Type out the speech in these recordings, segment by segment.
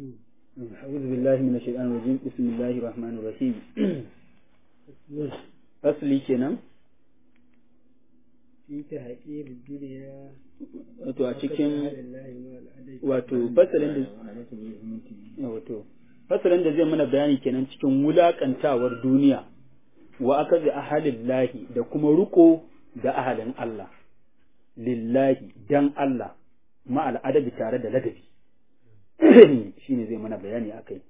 أعوذ بالله من الشيطان الرجيم بسم الله الرحمن الرحيم أصلي kenan fi ta haƙi duniya wato a cikin wato fasalin da wato fasalin da zai mana bayani kenan cikin wulakantawar duniya wa aka ga ahalin lahi da kuma ruko da ahalin Allah lillahi dan Allah ma'al adabi tare da ladabi shine zai mana bayani akai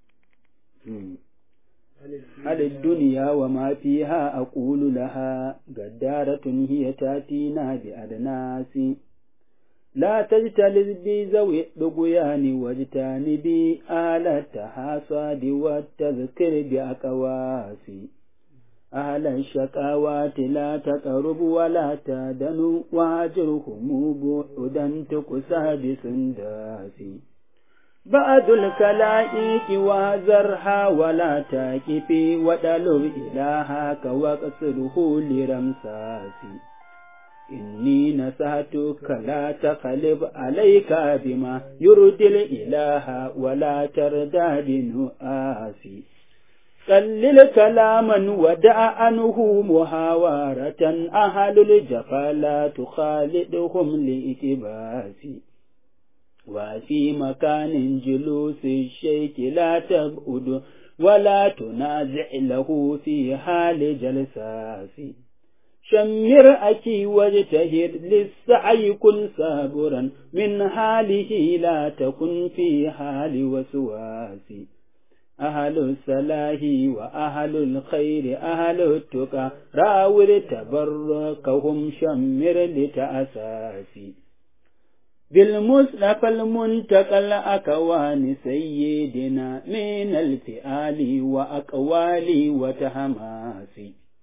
هل الدنيا وما فيها أقول لها قدارة هي تاتينا بأدناس لا تجتلذ بذوي الطغيان واجتنبي آل التحاصد والتذكر بأكواس أهل الشقاوات لا تقرب ولا تدن واجرهم بعدا تكسى بسنداس بعد الكلائك وزرها ولا تاكفي ودلو إلهك وقصره لرمساس إني نسأتك لا تقلب عليك بما يرضي الإله ولا تردى بنؤاسي قلل كلاما ودع عنه محاورة أهل الجفا لا تخالدهم لإتباسي وفي مكان جلوس الشيك لا تبعد ولا تنازع له في حال جلساس شمر أكي واجتهد للسعي كن صابرا من حاله لا تكن في حال وسواس أهل الصلاح وأهل الخير أهل التقى راور تبركهم شمر لتأساسي بالمصطفى المنتقى الأكوان سيدنا من الفئال وأقوال وتهماس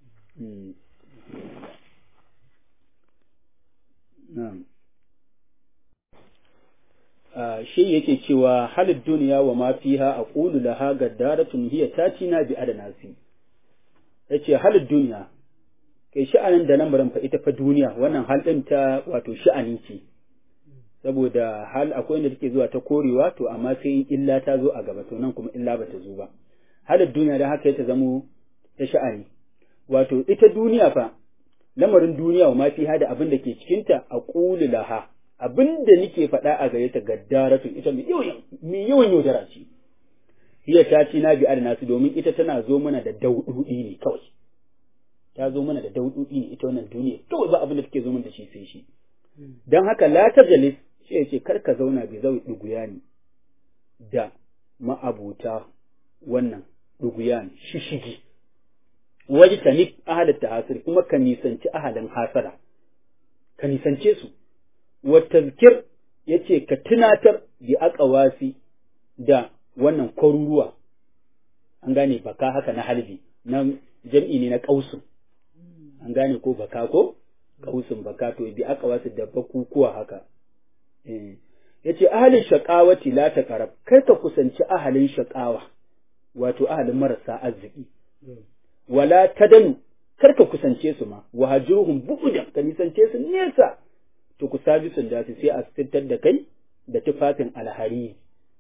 نعم shi yake cewa halin duniya wa ma fiha aqulu laha gaddaratun hiya tatina bi adanasi yace halin duniya kai sha'anin da lamarin fa ita fa duniya wannan hal din ta wato sha'ani ce saboda hal akwai inda take zuwa ta korewa to amma sai in illa ta zo a gaba to nan kuma illa bata zo ba halin duniya da haka ta zamo ta sha'ani wato ita duniya fa lamarin duniya wa ma fiha da abin da ke cikinta aqulu laha abin da nake faɗa a gare ta gaddaratu ita mai yawan mai yawan yaudara ce hiya ta ci na bi nasu domin ita tana zo mana da daududi ne kawai ta zo mana da daududi ne ita wannan duniya kawai ba abin da take zo mana da shi sai shi dan haka la tajalis shi yace kar ka zauna bi zau duguyani da ma'abuta wannan duguyan shishigi waji tanib ahalat tahasir kuma ka nisanci ahalin hasara ka nisance su wa tazkir yace ka tunatar bi aqawasi da wannan kwaruruwa an gane baka haka na halbi na jam'i ne na kausun an gane ko baka ko kausun baka to bi aqawasi da bakukuwa haka eh yace ahalin shaqawati la taqrab kai ka kusanci ahalin shaqawa wato ahalin marasa arziki wala tadanu kar ka kusance su ma wa hajuruhum bu'dan ka nisance su nesa to ku sabi sun dace sai a sittar da kai da tufafin alhari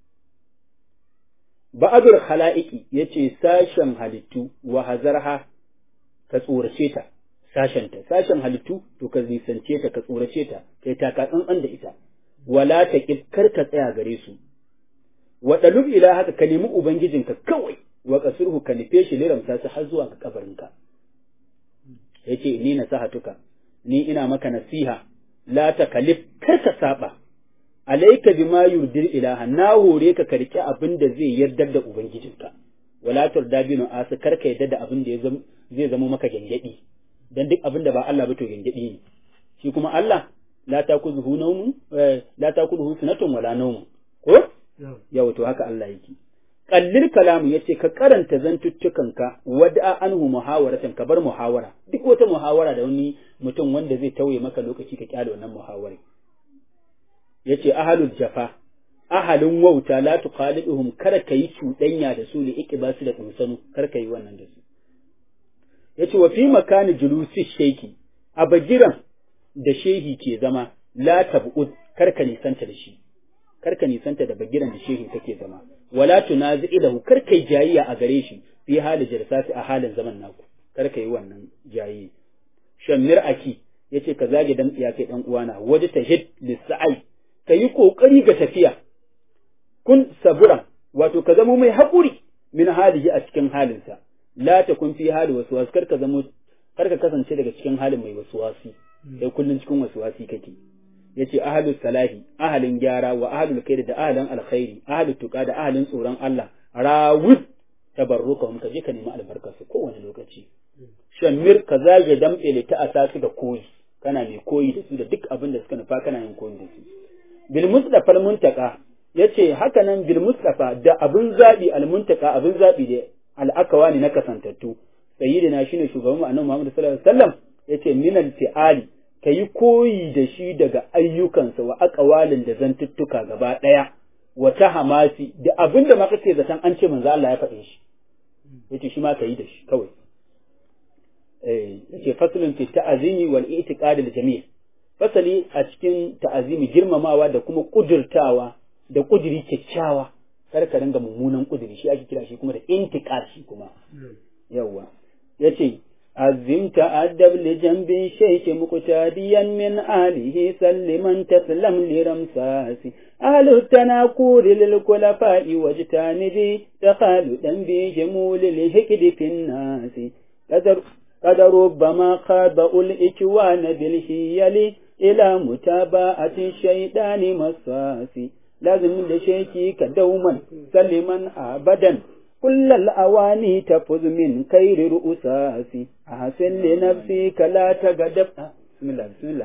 ba'adur khala'iqi yace sashen halittu wa hazarha ka tsorace ta sashen ta sashen halittu to ka nisance ta ka tsorace ta kai taka tsantsan da ita wala ta kar ka tsaya gare su wa dalub ila haka ka nemi ubangijinka kawai wa kasurhu ka nufe shi liramta su har zuwa ga kabarinka yace ni nasahatuka ni ina maka nasiha la takalif kar ka saba alayka bima yurdir ilaha na hore ka karki abin da zai yardar da ubangijinka wala turda binu asu kar ka yadda da abin da zai zama maka gangadi dan duk abin da ba Allah ba to gangadi ne shi kuma Allah la takuzuhu nawmun la takuzuhu sunatun wala nawmun ko yawa to haka Allah yake kallil kalamu yace ka karanta zantuttukanka wada anhu muhawaratan ka bar muhawara duk wata muhawara da wani mutum wanda zai tauye maka lokaci ka kyale wannan muhawara yace ahalul jafa ahalin wauta la tuqaliduhum kada kai cuɗanya da su li iqbasu da kunsanu kar kai wannan da su yace wa fi makani julusi sheki a bagiran da shehi ke zama la tab'ud kar ka nisanta da shi kar ka nisanta da bagiran da shehin kake zama wala tunazi ilahu kar kai jayayya a gare shi fi hali jalsati a halin zaman naku kar ka yi wannan jayi shammir aki yace ka zage dan tsiya kai dan uwana waje tahid lisai ka yi kokari ga tafiya kun sabura wato ka zama mai haƙuri min halihi a cikin halinsa la takun fi hali waswas kar ka zama kar ka kasance daga cikin halin mai waswasi sai kullun cikin waswasi kake yace ahlus salahi ahalin gyara wa ahlul khair da ahalin alkhairi ahlut tuqa da ahalin tsoron Allah rawud tabarrukahum ka je ka nemi albarkar su kowane lokaci shammir ka zage damɓe ta asasu da koyi kana mai koyi da su da duk abin da suka nufa kana yin koyi da su bil mustafa muntaka yace haka nan bil mustafa da abin zabi al muntaka abin zabi da al'akawa ne na kasantattu sayyidina shine shugaban mu annabi Muhammad sallallahu alaihi wasallam yace minal fi'ali kayi koyi da shi daga ayyukansa wa aqwalin da zantuttuka gaba daya wa ta hamasi da abin da ma kake zaton an ce manzo Allah ya faɗe shi yace shi ma kayi da shi kawai eh yace faslun fi ta'azimi wal i'tiqad al jami' fasali a cikin ta'azimi girmamawa da kuma kudurtawa da kudiri kyakkyawa kar ka ringa mummunan kudiri shi ake kira shi kuma da intiqad shi kuma yawa yace azim ta'addab li janbi shaykh muqtadiyan min alihi salliman taslam li ramsasi ahlu tanakur lil khulafa'i wajtanibi takhaludan bi jamul lil hikdi fin nasi qadar قد ربما خابأ الإكوان بالهيل إلى متابعة الشيطان مساسي لازم لشيكيك دوما سلما أبدا كل الأواني تفز من خير رؤساسي أحسن لنفسك لا تغضب بسم الله بسم الله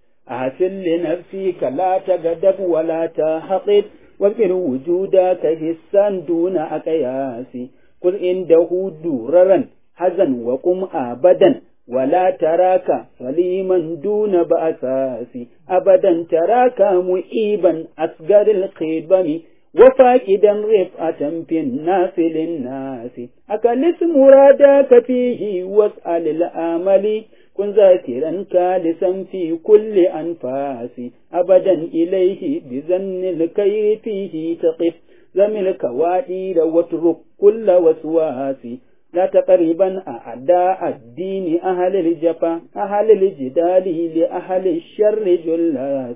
أحسن لنفسك لا تغضب ولا تحقد واذكر وجودك حسا دون أقياس قل عنده دررا حزن وقم أبدا ولا تراك سليما دون بأساس أبدا تراك مؤيبا أصغر الخيبم وفاقدا رفعة في الناس للناس أكلس مرادك فيه واسأل الآمل كن ذاكرا كالسا في كل أنفاس أبدا إليه بزن الكير فيه تقف زم الكوادير واترك كل وسواس لا تقريبا أعداء الدين أهل الجفا أهل الجدال لأهل الشر جلاس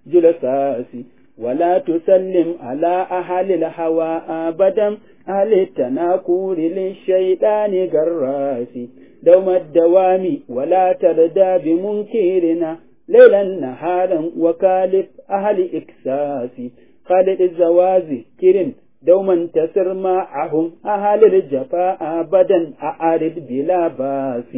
جلساس ولا تسلم على أهل الهوى أبدا أهل التناكور للشيطان جراس دوم الدوام ولا تردى بمنكرنا ليلا نهارا وكالف أهل إكساس خالد الزوازي كرم دوما تسر معهم أهل الجفاء أبدا أعرض بلا باس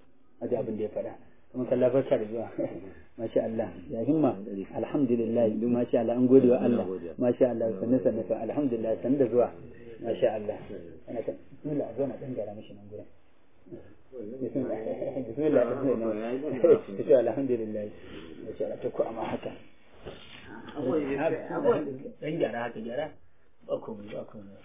أجاب اللي فلا kuma kalla barka da zuwa masha Allah ya himma alhamdulillah ma sha Allah an gode wa Allah masha Allah sanne sanne fa alhamdulillah sanne da zuwa masha Allah ana ta bismillah zo na dan gara mishi nan gurin bismillah bismillah bismillah alhamdulillah masha Allah ta ku amma haka dan gyara haka gyara ba komai ba komai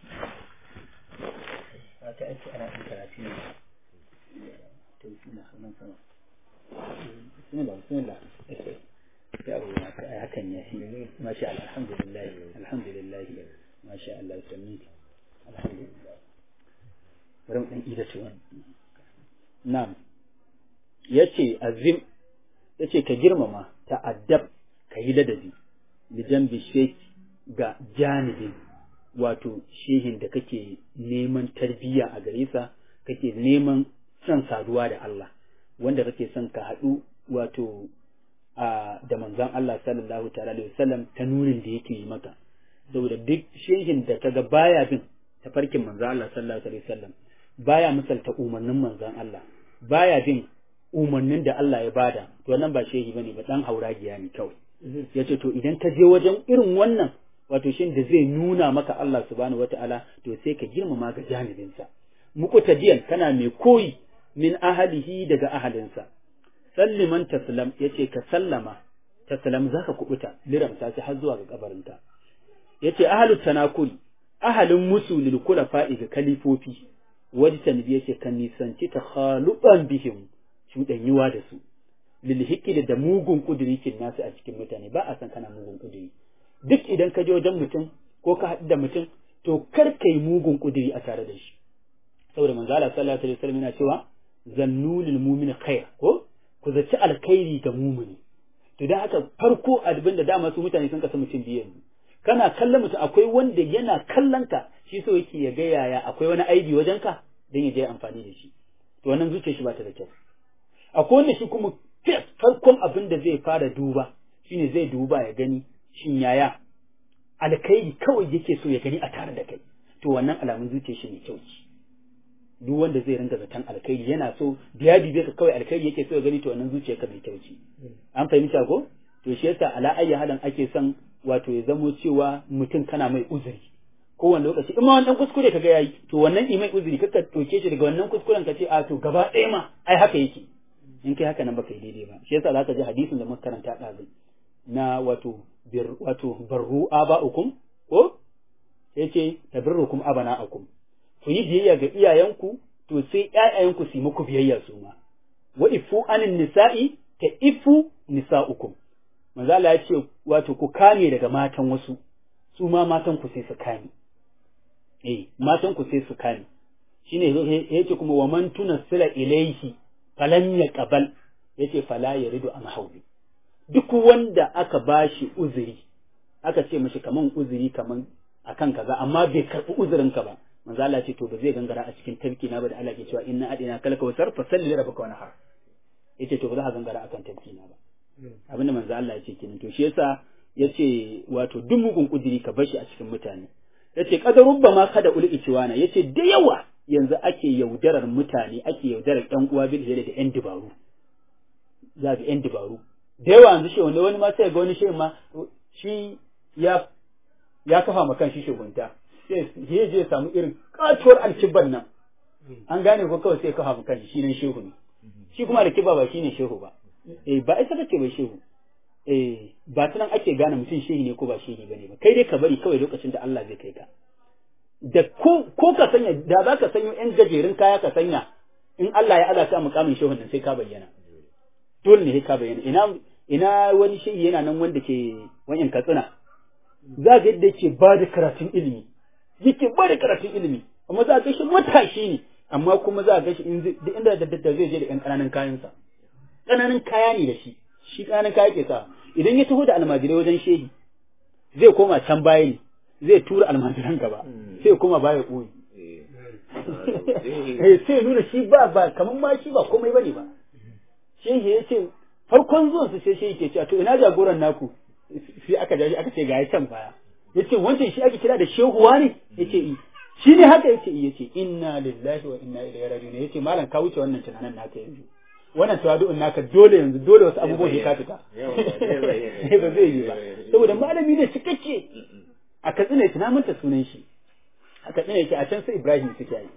haka ake ana ɗan karatu ne to bismillah sunan sama bismillah bismillah ya abu ma kai hakan ya shi masha Allah alhamdulillah alhamdulillah masha Allah sanni alhamdulillah bari mu dan ida tuwan na'am yace azim yace ka girmama ta'addab ka yi ladabi lijan bishek ga janibin wato shehin da kake neman tarbiyya a gare sa kake neman son saduwa da Allah wanda kake son ka haɗu wato a da manzon Allah sallallahu ta'ala alaihi wasallam ta nurin da yake yi maka saboda duk shehin da kaga baya bin tafarkin manzon Allah sallallahu alaihi wasallam baya misalta umarnin manzon Allah baya bin umarnin da Allah ya bada to wannan ba shehi bane ba dan hauragiya ne kawai yace to idan ka je wajen irin wannan wato shin da zai nuna maka Allah subhanahu wata'ala to sai ka girmama ga janibinsa muqtadiyan kana mai koyi min ahalihi daga ahalinsa salliman taslam yace ka sallama taslam zaka kubuta liramsa sai har zuwa ga kabarinka yace ahalut tanakul ahalin musu lil kulafa'i ga kalifofi wajtan bi yace kan nisanci takhaluban bihim cuɗanyuwa da su lil hikidi da mugun kudiri kin nasu a cikin mutane ba a san kana mugun kudiri duk idan ka je wajen mutum ko ka haɗu da mutum to kar kai mugun kudiri a tare da shi saboda manzo Allah sallallahu alaihi wasallam yana cewa zannulil mu'min khair ko ku zaci alkhairi ga mumini to dan haka farko abin da dama su mutane sun kasa mutum biyu yanzu kana kallon mutum akwai wanda yana kallon ka shi so yake ya ga yaya akwai wani aibi wajen ka dan ya je amfani da shi to wannan zuciyar shi ba ta da kyau akwai wanda shi kuma farkon abin da zai fara duba shine zai duba ya gani shin yaya alkhairi kawai yake so ya gani a tare da kai to wannan alamun zuciyar shi ne kyau ce duk wanda zai ringa zaton alkhairi yana so da ya dibe ka kawai alkhairi yake so ya gani to wannan zuciyar ka mai kyau ce an fahimta ko to shi yasa ala ayyi halan ake son wato ya zamo cewa mutum kana mai uzuri kowane lokaci in ma wannan kuskure kaga yayi to wannan imai uzuri kaka toke shi daga wannan kuskuren ka ce a to gaba ɗaya ma ai haka yake in kai haka nan baka yi daidai ba shi yasa zaka ji hadisin da muka karanta ɗazu na wato bir wato barru aba'ukum ko yace tabirrukum abana'akum ku yi biyayya ga iyayenku to sai ƴaƴayenku su yi muku biyayya su ma wa ifu anin nisa'i ta ifu nisa'ukum manzo Allah ya ce wato ku kame daga matan wasu su ma matan ku sai su kame eh matan ku sai su kame shine yace kuma wa man tunassila ilayhi falam yaqbal yace fala yaridu an hawli duk wanda aka bashi uzuri aka ce mishi kaman uzuri kaman akan kaza amma bai karbi uzurin ka ba manzo Allah ce to ba zai gangara a cikin tafki na ba da Allah ke cewa inna adina kalka wasar fa salli li rabbika wanhar yace to ba za ka gangara akan tafki na ba abinda manzo Allah ya ce kenan to shi yasa yace wato duk mugun kudiri ka bar shi a cikin mutane yace qadarubba ma kada ul ichiwana yace da yawa yanzu ake yaudarar mutane ake yaudarar ɗan uwa bil da ƴan dabaru za ga ƴan dabaru da yawa yanzu shi wanda wani ma sai ga wani shi ma shi ya ya kafa ma kan shi shugunta sai ya je samu irin katuwar alkibban nan an gane ko kawai sai kafa ma kan shi nan shehu ne shi kuma alkiba ba shine shehu ba eh ba ita kace bai shehu eh ba tunan ake gane mutum shehi ne ko ba shehi bane ba kai dai ka bari kawai lokacin da Allah zai kai ka da ko ko ka sanya da za ka sanyo yan gajerun kaya ka sanya in Allah ya azata mukamin shehun nan sai ka bayyana dole ne ka bayyana ina ina wani shehi yana nan wanda ke wayan katsina za ga yadda yake ba da karatun ilimi yake ba da karatun ilimi amma za ga shi matashi ne amma kuma za ga shi inda da zai je da yan ƙananan kayansa ƙananan kaya ne da shi shi ƙananan kaya ke sa idan ya taho da almajirai wajen shehi zai koma can baya ne zai tura almajiran gaba sai koma baya ɓoye sai nuna shi ba ba kamar ma shi ba komai bane ba shehi ya ce farkon zuwan su sai shehi ke cewa to ina jagoran naku sai aka jaji aka ce ga ya can baya yace wancan shi ake kira da shehuwa ne yace i shi ne haka yace i yace inna lillahi wa inna ilaihi raji'un yace malam ka wuce wannan tunanin naka yanzu wannan tawadu'un naka dole yanzu dole wasu abubuwan ya ka fita ba zai yi ba saboda malami ne cikakke a katsina yake na manta sunan shi a katsina yake a can sai Ibrahim suke yi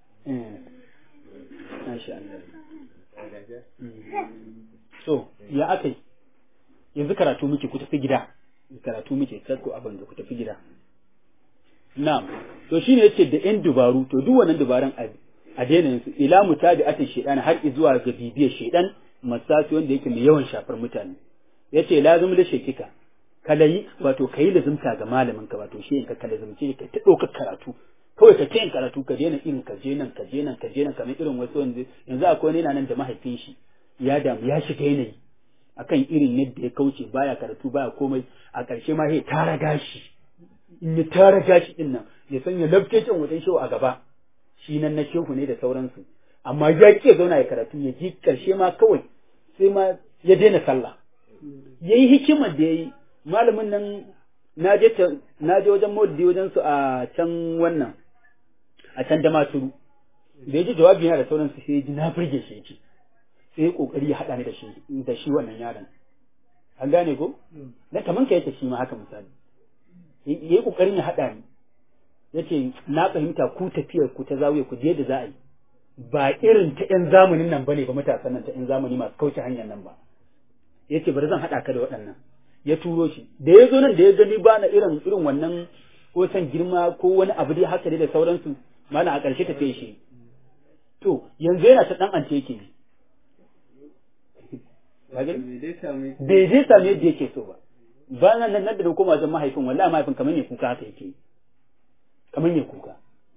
Masha Allah so ya akai yanzu karatu muke ku tafi gida karatu muke sarko abin da ku tafi gida na'am to shine yace da yan dubaru to duk wannan dubaran a daina su ila mutabi'atin shaytan har zuwa ga bibiyar shaytan masasi wanda yake mai yawan shafar mutane yace lazim da shekika kalayi wato kayi lazimta ga malamin ka wato shi in ka lazimce ka ta ɗaukar karatu kawai ka yin karatu ka daina irin ka je nan ka je nan ka je nan kamar irin wasu yanzu yanzu akwai wani yana nan da mahaifin shi ya damu ya shiga yanayi akan irin yadda ya kauce baya karatu baya komai a ƙarshe ma ya tara gashi in ya tara gashi din nan ya sanya lafke can wajen shehu a gaba shi nan na shehu ne da sauransu amma ya ke zauna ya karatu ya ji ƙarshe ma kawai sai ma ya daina sallah ya yi hikimar da ya yi malamin nan na je na je wajen maulidi wajen su a can wannan a can da maturu da ya ji jawabi yana da sauransu sai ya ji na burge shi yake sai ya kokari ya haɗa ni da shi da shi wannan yaron an gane ko na kaman ka yake shi ma haka misali ya yi kokarin ya haɗa ni yace na fahimta ku tafiyar ku ta zawiya ku je da za a yi ba irin ta ƴan zamanin nan bane ba matasan nan ta ƴan zamani masu kauce hanyar nan ba yace bari zan haɗa ka da waɗannan ya turo shi da ya zo nan da ya gani ba na irin irin wannan ko san girma ko wani abu dai haka dai da sauransu mana a ƙarshe ta shi to yanzu yana ta ɗan ance yake bai dai same yadda yake so ba ba nan nan da koma wajen mahaifin wallahi mahaifin kamar ne kuka haka yake kamar ne kuka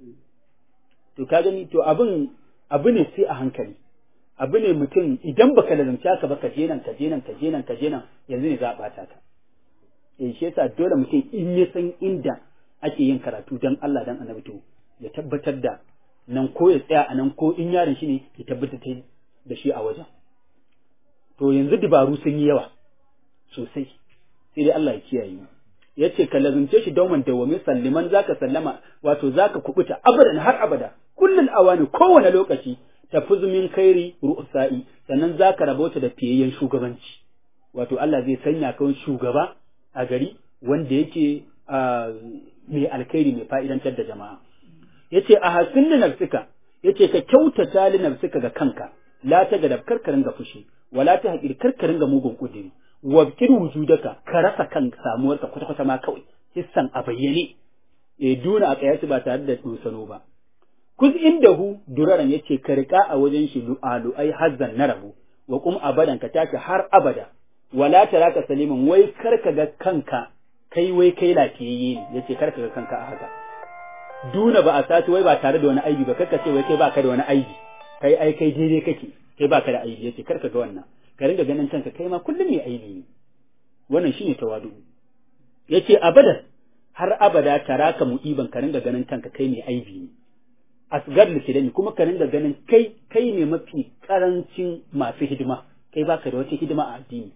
to ka gani to abin abu ne sai a hankali abu ne mutum idan baka lazumci haka ba ka je nan ka je nan ka je nan ka je nan yanzu ne za a bata ka eh shi yasa dole mutum in ya san inda ake yin karatu dan Allah dan annabi to ya tabbatar da nan ko ya tsaya a nan ko in yaron shi ne ya tabbatar da shi a wajen to yanzu dabaru sun yi yawa sosai sai dai Allah ya kiyaye ya ce ka lazumce shi dauman dawwami salliman zaka sallama wato zaka kubuta abadan har abada kullun awani kowane lokaci tafuzu min kairi ru'sa'i sannan zaka rabota da fiyayyen shugabanci wato Allah zai sanya ka shugaba a gari wanda yake mai alkhairi mai fa'idantar da jama'a yace a hasin li nafsika yace ka kyautata li nafsika ga kanka la ta gadab karkarin ga fushi wala ta haƙir karkarin ga mugun kudiri wabkir wujudaka ka rasa kan samuwarka kwata kwata ma kawai hissan a bayyane e duna a kayasi ba tare da dosano ba kuz indahu duraran yace ka rika a wajen shi lu'alu ai hazzan na rabu wa kum abadan ka tashi har abada wala taraka saliman wai karka ga kanka kai wai kai lafiyayye ne yace karka ga kanka a haka duna ba a sati wai ba tare da wani aibi ba karka ce wai kai baka da wani aibi kai ai kai daidai kake kai baka da aibi yace karka ga wannan ka ringa ganin kanka kai ma kullum mai aibi ne wannan shine tawadu yace abadan har abada taraka mu'iban ka ringa ganin kanka kai mai aibi ne asgar likidani kuma ka ringa ganin kai kai ne mafi karancin masu hidima kai baka da wata hidima a addini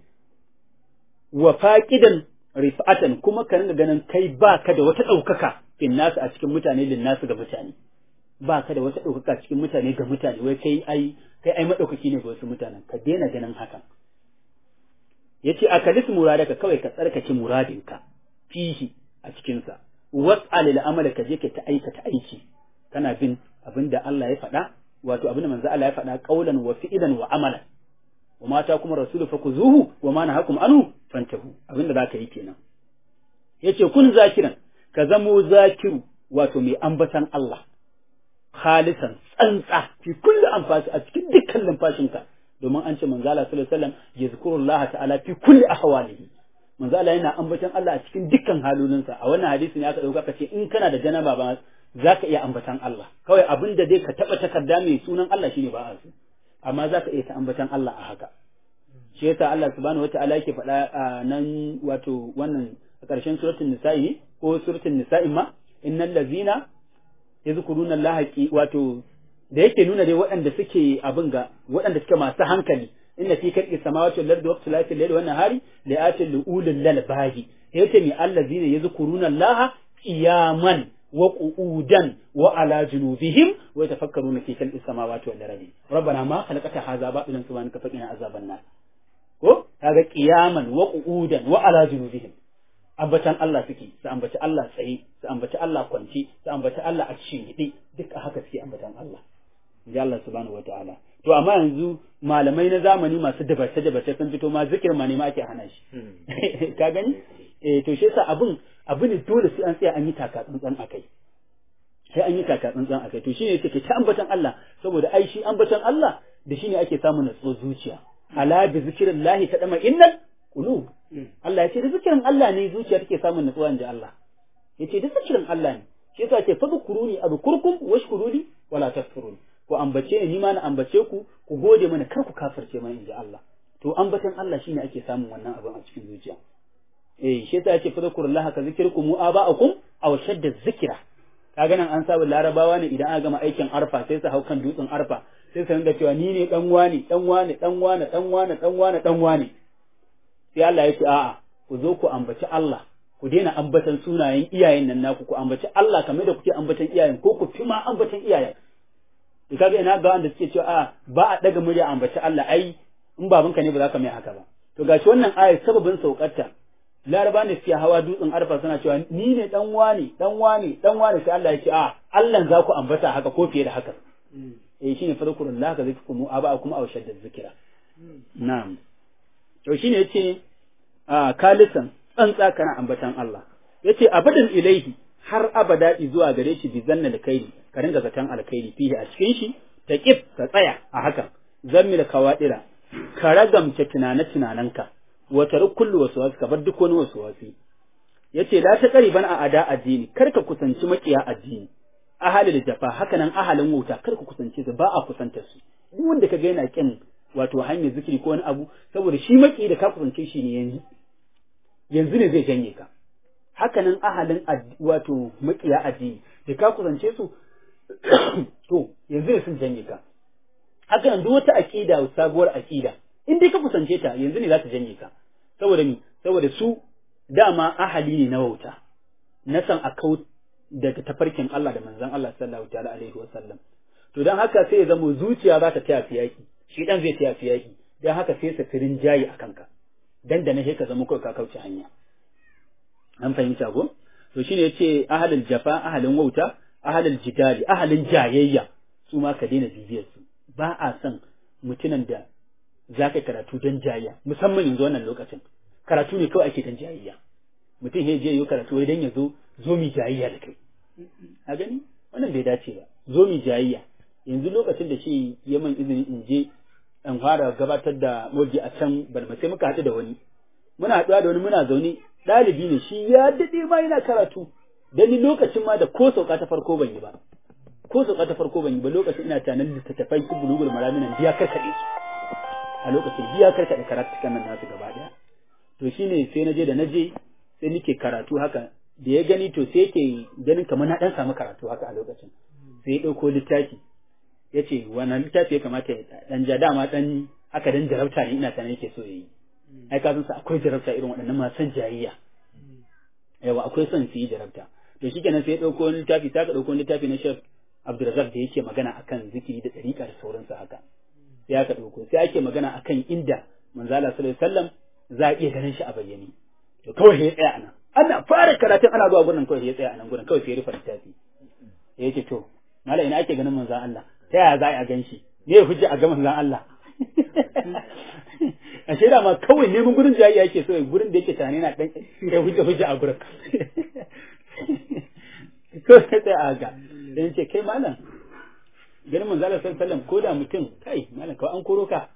wa faqidan rifa'atan kuma ka ringa ganin kai baka da wata ɗaukaka fin nasu a cikin mutane lin nasu ga mutane baka da wata ɗaukaka cikin mutane ga mutane wai kai ai kai ai madaukaki ne ga wasu mutanen ka daina ganin hakan yace akalis muradaka kawai ka tsarkake muradinka fihi a cikin sa was'al lil amala ka je ka ta aikata aiki kana bin abinda Allah ya faɗa wato abinda manzo Allah ya faɗa qaulan wa fi'lan wa amalan wa mata kuma rasulu fakuzuhu wa ma nahakum anhu fantahu abinda zaka yi kenan yace kun zakiran ka zamo zakiru wato mai ambatan Allah khalisan tsantsa fi kulli anfasi a cikin dukkan lumfashinka domin an ce manzo Allah sallallahu alaihi wasallam yazkurullaha ta'ala fi kulli ahwalihi manzo Allah yana ambatan Allah a cikin dukkan halolinsa a wannan hadisi ne aka dauka kace in kana da janaba ba zaka iya ambatan Allah kawai abinda dai ka taba takarda mai sunan Allah shine ba a so amma zaka iya ta ambatan Allah a haka shi yasa Allah subhanahu wataala yake faɗa a nan wato wannan a ƙarshen suratul nisa'i ko suratul nisa'i ma innal ladzina yazkuruna Allah wato da yake nuna dai waɗanda suke abin ga waɗanda suke masu hankali inna fi kalqi samawati wal ardi waqti lati al-layli wan nahari la atil ulul lalbahi yace mi allazina yazkuruna Allah qiyaman wa qu'udan wa ala junubihim wa yatafakkaruna fi khalqis samawati wal ardi rabbana ma khalaqta hadha batilan subhanaka faqina azaban nar ko kaga qiyaman wa qu'udan wa ala junubihim ambatan Allah suke su ambaci Allah tsaye su ambaci Allah kwanci su ambaci Allah a cikin duk haka suke ambatan Allah ji Allah subhanahu wataala to amma yanzu malamai na zamani masu dabace dabace sun fito ma zikir ma ne ma ake hana shi ka gani eh to shi yasa abun abu ne dole sai an tsaya an yi taka tsantsan akai sai an yi taka tsantsan akai to shine yake ta ambatan Allah saboda ai shi ambatan Allah da shine ake samun natsuwar zuciya ala bi zikrillahi ta dama innal qulub Allah ya ce da zikirin Allah ne zuciya take samun natsuwa inji Allah yace da zikirin Allah ne shi yasa ce fadkuruni adkurkum washkuruni wala takfurun ku ambace ni ma na ambace ku ku gode mana kar ku kafirce mana inji Allah to ambatan Allah shine ake samun wannan abin a cikin zuciya eh shi yasa yace fadkurullah ka zikirkum aba'akum aw shadda zikra kaga nan an saba larabawa ne idan aka gama aikin arfa sai su hau kan dutsen arfa sai su ringa cewa ni ne dan wani dan wani dan wani dan wani dan wani dan wani sai Allah ya ce a'a ku zo ku ambaci Allah ku daina ambatan sunayen iyayen nan naku ku ambaci Allah kamar da kuke ambatan iyayen ko ku fi ma ambatan iyayen to kaga ina ga wanda suke cewa a ba a daga murya ambaci Allah ai in babanka ne ba za ka mai haka ba to gashi wannan ayar sababin saukarta laraba ne suke hawa dutsen arfa suna cewa ni ne dan wani dan wani dan wani sai Allah ya ce a Allah za ku ambata haka ko fiye da haka eh shine fadkurullah ka zikrukum aba kuma aw shadda zikira na'am to shine yace a kalisan tsantsa kana ambatan Allah yace abadan ilaihi har abada zuwa gare shi bi zanna alkhairi ka ringa zaton alkhairi fihi a cikin shi ta kif ka tsaya a hakan zammi da kawadira ka ragamce tunane tunananka wa taruk kullu waswasi ka bar duk wani waswasi yace la ta qariban a ada addini kar ka kusanci makiya addini ahalil jafa haka nan ahalin wuta kar ka kusance su ba a kusantar su duk wanda ka ga yana kin wato hanyar zikiri ko wani abu saboda shi maki da ka kusance shi ne yanzu yanzu ne zai janye ka haka nan ahalin wato makiya addini da ka kusance su to yanzu ne sun janye ka haka nan duk wata aqida sabuwar aqida in dai ka kusance ta yanzu ne za ta janye ka saboda ni saboda su dama ahali ne na wauta na san a kau daga tafarkin Allah da manzon Allah sallallahu ta'ala alaihi wa sallam to dan haka sai ya zama zuciya za ta taya fiyaki shi dan zai taya fiyaki dan haka sai sa firin jayi a kanka dan da ne ka zama kai ka kauce hanya an fahimta ko to shine yace ahalul jafa ahalin wauta ahalul jidali ahalin jayayya su ma ka daina bibiyar su ba a son mutumin da za ka karatu don jayayya musamman yanzu wannan lokacin karatu ne kawai ake don jayayya mutum ya je yi karatu wai dan ya zo zo mi jayayya da kai a gani wannan bai dace ba zo mi jayayya yanzu lokacin da shi ya man izini in je in fara gabatar da moji a can balma sai muka haɗu da wani muna haɗuwa da wani muna zaune ɗalibi ne shi ya daɗe ma yana karatu dan ni lokacin ma da ko sauka ta farko ban yi ba ko sauka ta farko ban yi ba lokacin ina tunanin littattafai su bulugul maraminan biya karkaɗe su a lokacin biya karkaɗe karatukan nan nasu gaba ɗaya to shine sai na je da na je sai nake karatu haka da ya gani to sai yake ganin kamar na dan samu karatu haka a lokacin sai ya dauko littafi ya ce wannan littafi ya kamata ya dan ja dama dan haka dan jarabta ne ina sanar yake so yayi ai ka san sa akwai jarabta irin waɗannan masu jayayya yawa akwai son su yi jarabta to shikenan sai ya dauko wani littafi sai ka dauko wani littafi na Sheikh Abdulrazak da yake magana akan zikiri da dariƙa da sauransu haka sai aka dauko sai ake magana akan inda manzo Allah sallallahu alaihi wasallam za a iya ganin shi a bayyane to kawai ya tsaya anan ana fara karatun ana zuwa gurin kawai ya tsaya anan gurin kawai sai ya rufe littafi ya ce to mala ina ake ganin manzon Allah ta yaya za a gan shi me ya hujja a ga manzon Allah a shaida ma kawai neman gurin jayayya yake so gurin da yake tani na dan ya hujja hujja a gurin kawai sai tsaya a ga dan ce kai malam ganin manzon Allah sallallahu alaihi wasallam ko da mutum kai malam kawai an koro ka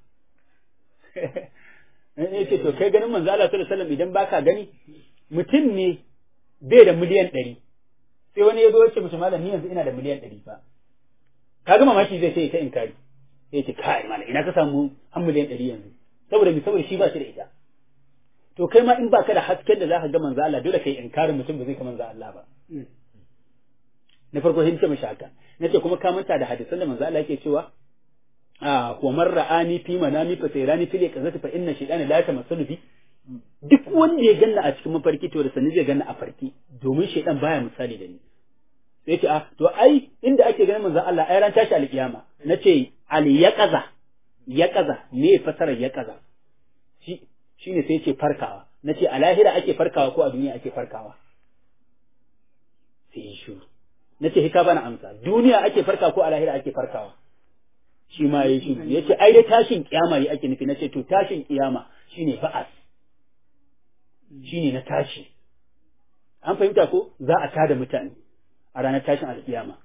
ya ce to kai ganin manzo Allah sallallahu alaihi wasallam idan baka gani mutum ne bai da miliyan ɗari sai wani ya zo ya ce mishi malam ni yanzu ina da miliyan ɗari fa kaga mamaki zai ce ta inkari sai ce kai malam ina ka samu har miliyan ɗari yanzu saboda mi saboda shi ba shi da ita to kai ma in baka da hasken da zaka ga manzo Allah dole kai inkarin mutum ba zai ka manzo Allah ba na farko sai ce mishi haka nace kuma ka manta da hadisan da manzo Allah yake cewa a wa man ra'ani fi manami fa sayrani fil qazati fa inna shaytana la tamassalu bi duk wanda ya ganna a cikin mafarki to da sanin zai ganna a farki domin shaytan baya misali da ni sai ce a to ai inda ake ganin manzon Allah ai ran tashi alkiyama nace al yaqaza yaqaza me fasarar yaqaza shi shine sai ce farkawa nace a lahira ake farkawa ko a duniya ake farkawa sai shi nace hika bana amsa duniya ake farka ko a lahira ake farkawa shi ma ya shiru ya ce ai dai tashin kiyama ne ake nufi na ce to tashin kiyama shine ba'as shine na tashi an fahimta ko za a tada mutane a ranar tashin alkiyama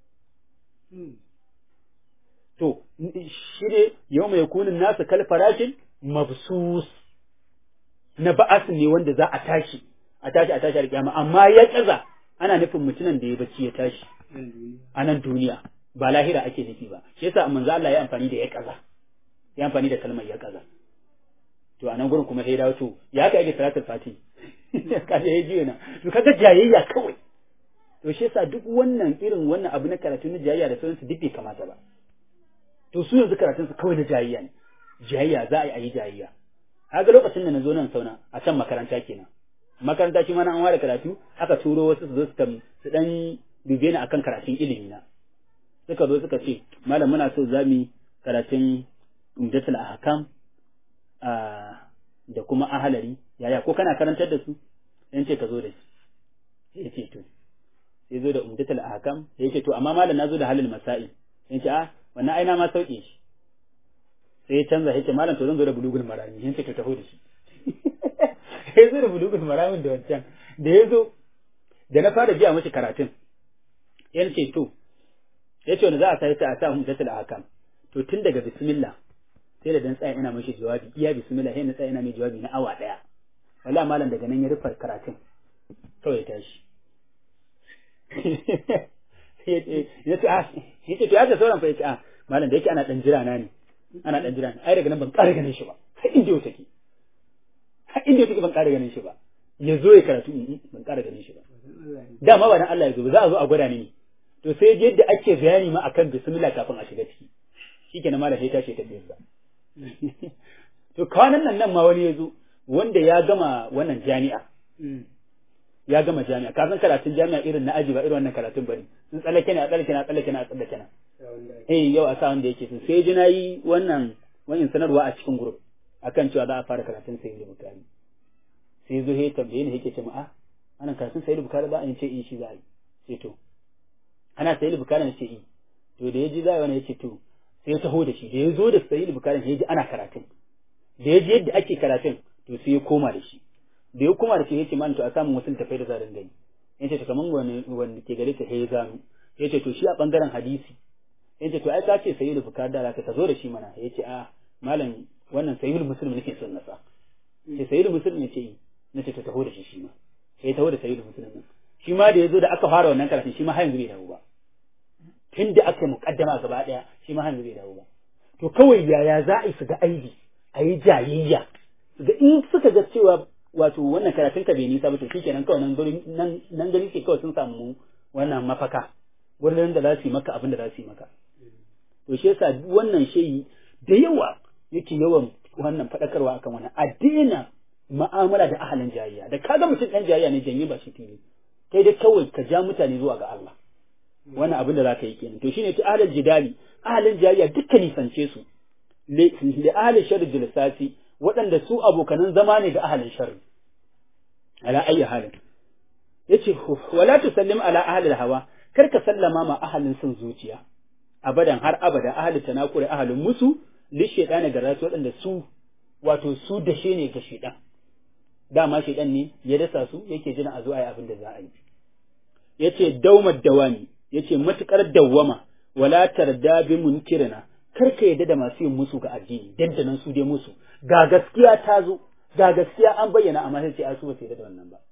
to shi ne yau mai kunin nasa kal farashin mabsus na ba'as ne wanda za a tashi a tashi a tashi alkiyama amma ya kaza ana nufin mutumin da ya bacci ya tashi a nan duniya ba lahira ake nufi ba shi yasa manzo Allah ya amfani da ya kaza ya amfani da kalmar ya kaza to a nan gurin kuma sai dawo to ya ka yake salatul fati kaje ya jiya na to kaga jayayya kawai to shi yasa duk wannan irin wannan abu na karatu na jayayya da sauransu duk bai kamata ba to su yanzu karatun su kawai na jayayya ne jayayya za a yi a yi jayayya kaga lokacin da na zo nan sauna a can makaranta kenan makaranta shi ma na an ware karatu aka turo wasu su zo su dan dube ni akan karatun ilimi na suka zo suka ce malam muna so za mu karatun umdatul ahkam da kuma ahalari yaya ko kana karantar da su sai ce ka zo da shi sai ce to sai zo da umdatul ahkam sai ce to amma malam na zo da halil masail sai ce ah wannan aina ma sauke shi sai ya canza sai ce malam to zan zo da bulugul marami sai ce to taho da shi sai zo da bulugul maramin da wancan da ya zo da na fara biya mashi karatun yan ce to ya ce wanda za a sai a sa hujjatul ahkam to tun daga bismillah sai da dan tsaya ina mashi jawabi iya bismillah sai na tsaya ina mai jawabi na awa daya wallahi malam daga nan ya rufe karatun kawai ya tashi ya ce ah ya ce to ya ce sauran fa ya ce ah malam da yake ana dan jira na ne ana dan jira ai daga nan ban ƙara ganin shi ba har inda yau take har inda yau take ban ƙara ganin shi ba ya zo ya karatu ban ƙara ganin shi ba dama ba dan Allah ya zo ba za a zo a gwada ni ne to sai yadda ake bayani ma akan bismillah kafin a shiga ciki shikenan malam sai tashi ta biyar to kwanan nan nan ma wani ya zo wanda ya gama wannan jami'a ya gama jami'a ka san karatun jami'a irin na aji ba irin wannan karatun bane sun tsallake ne a tsallake ne a tsallake ne a tsallake ne eh yau a sa wanda yake so sai ji nayi wannan wannan sanarwa a cikin group akan cewa za a fara karatun sayyid bukari sai zo he tambaye ni yake ce ma a ana karatun sayyid bukari ba an ce eh shi za a yi sai to ana sayyid bukari ne ce eh to da yaji za a yi wani yace to sai ya taho da shi da ya zo da sayyid bukari ya ji ana karatun da ya ji yadda ake karatun to sai ya koma da shi da ya koma da shi yace man to a samu wasu tafai da zarin gani yace to kaman wani wanda ke gare ta sai ya gano yace to shi a bangaren hadisi yace to ai ka ce sayyid bukari da ka zo da shi mana yace a malam wannan sayyid muslim nake son nasa sai sayyid muslim yace nace to taho da shi shi ma sai taho da sayyid muslim nan shi ma da yazo da aka fara wannan karatun shi ma har yanzu bai dawo ba tun da aka mukaddama gaba daya shi ma har yanzu bai dawo ba to kawai yaya za a yi su ga aibi a yi jayayya su ga in suka ga cewa wato wannan karatun ka bai nisa ba to shikenan kawai nan gari nan nan gari ke kawai sun samu wannan mafaka wurin da za su yi maka abin da za su yi maka to shi yasa wannan shayi da yawa yake yawan wannan fadakarwa akan wannan a daina mu'amala da ahalin jayayya da kaga mutum dan jayayya ne janye ba shi fili kai dai kawai ka ja mutane zuwa ga Allah wannan abin da zaka yi kenan to shine ta ahalin jidali ahalin jayayya dukkan nisance su li ahalin sharri jilisasi waɗanda su abokanan zama ne ga ahalin sharri ala ayyi halin yace wala tusallim ala ahli hawa kar ka sallama ma ahalin sun zuciya abadan har abada ahli tanakuri ahalin musu li shaytana ga rasu waɗanda su wato su dashe ne ga shaytan dama shaytan ne ya dasa su yake jira a zo ayi abin da za a yi yace daumar dawami yace matukar dawwama wala tarda bi munkirina kar ka yadda da masu yin musu ga addini dandanan su dai musu ga gaskiya ta zo ga gaskiya an bayyana amma sai ce a su ba su yadda da wannan ba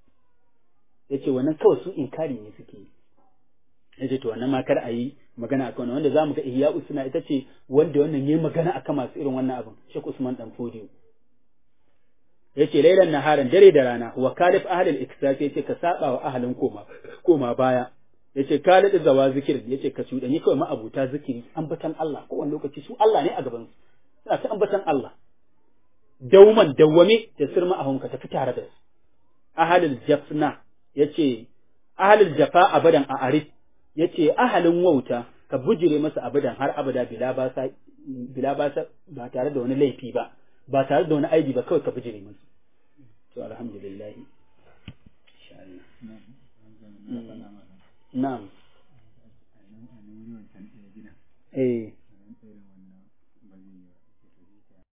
yace wannan kawai su inkari ne suke yi yace to wannan ma kar a yi magana akan wannan wanda zamu ga ihya usuna ita ce wanda wannan yayi magana akan masu irin wannan abin Sheikh Usman dan Fodiyo yace lailan naharan dare da rana wa kalif ahlul iksas yace ka saba wa ahlin koma koma baya yace kalid zawa zikir yace ka cuɗani kawai ma'abuta zikiri ambatan Allah kowane lokaci su Allah ne a gaban su suna ta ambatan Allah dauman dawwame da sirma ahun ka tafi tare da su ahlul jafna yace ahlul jafa abadan a arif yace ahalin wauta ka bujire masa abadan har abada bila ba sa bila ba sa ba tare da wani laifi ba ba tare da wani aibi ba kawai ka bujire masa to alhamdulillah insha Allah na'am